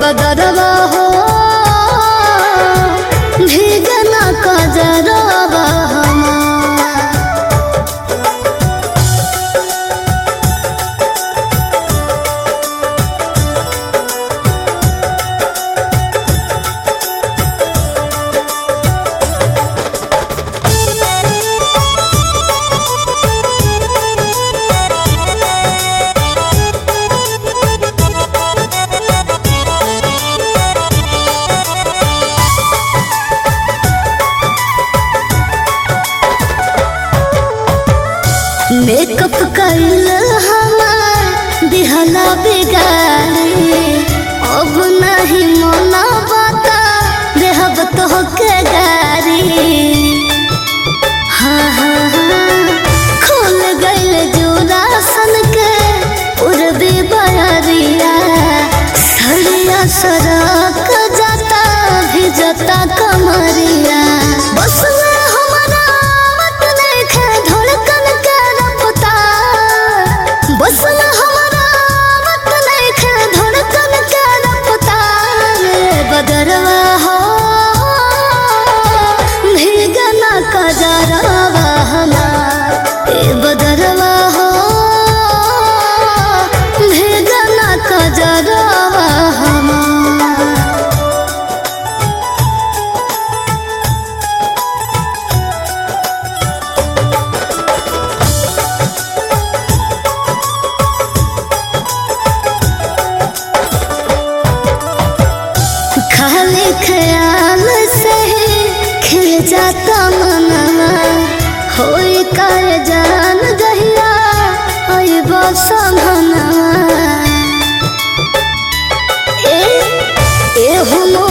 बदरवा हो भीगना कजरवा हमार मेकअप कइल हमार दिहला बिगाड़ी अब नहीं मना बता देहब तो के गारी हाँ हाँ हाँ खुल गइल जोरा सन के उड़बे बरिया सरिया सड़क जाता भी जाता कमरिया बस में हमारा मत देखे धड़कन के रफ्तार बस में हमारा मत देखे धड़कन के रफ्तार बदरवा हो भीगना कजरवा हमार ए बदरवा हो भीगना कजरवा हमार खाली ख्याल से ही खिल जाता मनवा होई कर जान गहिया होई बसमनवा ए ए हो